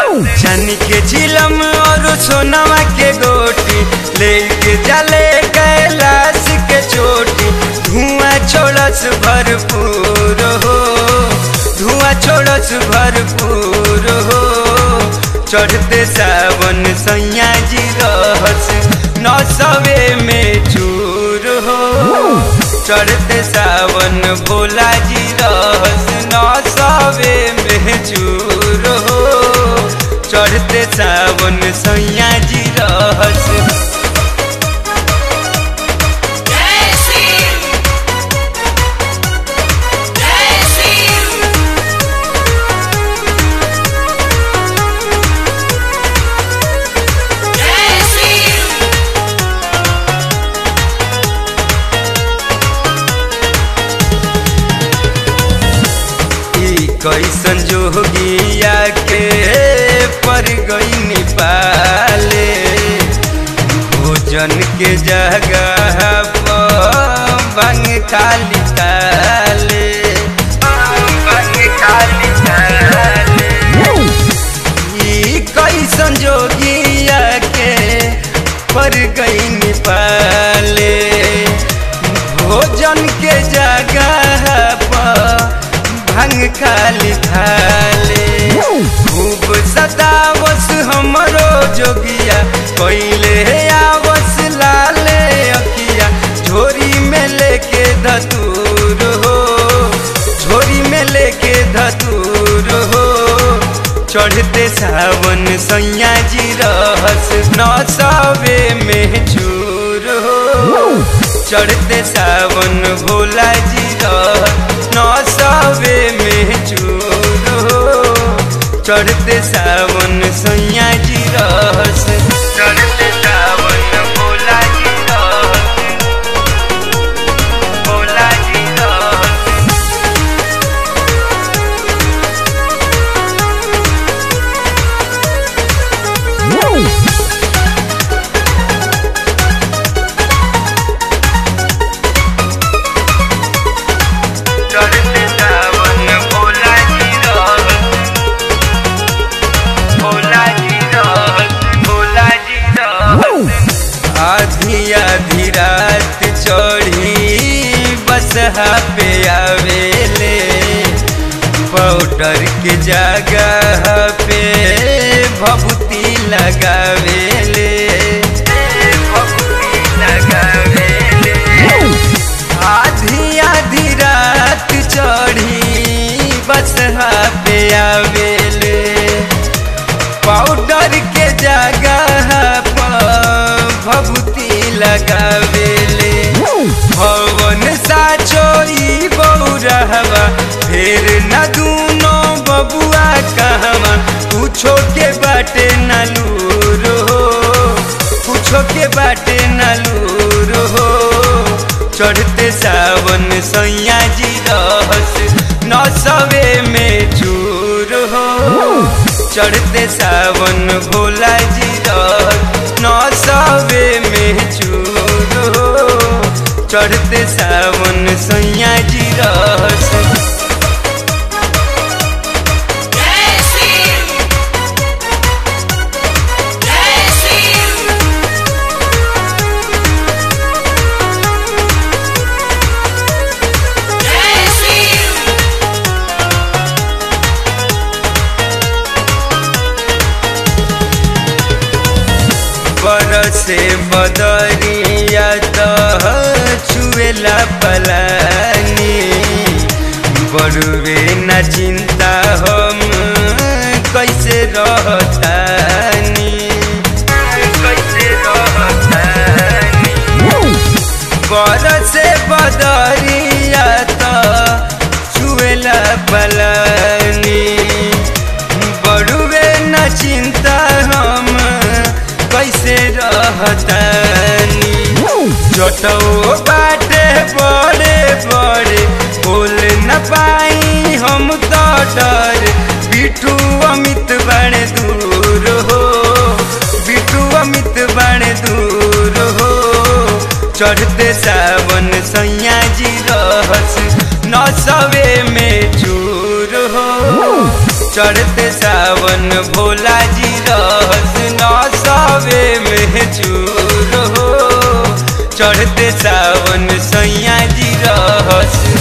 छनी के झिलम और सोनवा के गोटी लेके जले कैलाश के चोटी धुआं छोड़स भरपूर हो धुआं छोड़स भरपूर हो चढ़ते सावन सैया जी रहस नौसवे में चूर हो चढ़ते सावन भोला जी रहस नौसवे में चूर हो चढ़ते सावन सैया जी रहस जय शिव जय शिव जय शिव ई कैसन जोगिया के पर गई पाले भोजन के जगह पर भंग खाली ताले भंग खाली ताले ई कैसन जोगिया के पर गई पाले भोजन के जगह पर भंग खाली थाले खूब सतावस हमरो जोगिया कोइले आवस लाले अकिया झोरी में लेके धतूर हो झोरी में लेके धतूर हो चढ़ते सावन सैया जी रहस नौसवे में चूर हो चढ़ते सावन भोला जी रहस नौसवे में चूर हो चढ़ते सावन सैया जी रहस चढ़ते सावन भोला जी रहस भोला जी रहस चढ़ते सावन भोला जी रहस भोला जी रहस भोला जी रहस आधी आधी रात चढ़ी बसहा पे आवेले पाउडर के जगह पे भभूति लगावेले भभूति लगावेले आधी आधी रात चढ़ी बस पे आवेले पाउडर के जगह पर भभूति लगावेले भवन साचोई बौरहवा फिर न दूनो बबुआ कहवा पूछो के बाटे नलूर हो पूछो के बाटे नलूर हो चढ़ते सावन सैया जी रहस नौसवे में चूर हो चढ़ते सावन भोला जी रहस नौसवे में चूर हो चढ़ते सावन सैया जी रहस जय शिव जय शिव जय शिव बरसे बदरिया तह छुएला पलानी बड़ुए न चिंता हम कैसे रहतानी कैसे रहतानी बरसे बदरिया तह छुएला पलानी बड़ुए न चिंता हम कैसे रहतानी जटो बाटे बड़े बड़े बोल न पाई हम तो डर बिटू अमित बड़े दूर हो बिटू अमित बड़े दूर हो चढ़ते सावन सैया जी रहस नौसवे में चूर हो चढ़ते सावन भोला जी रहस नौसवे में चूर हो चढ़ते सावन सैया जी रहस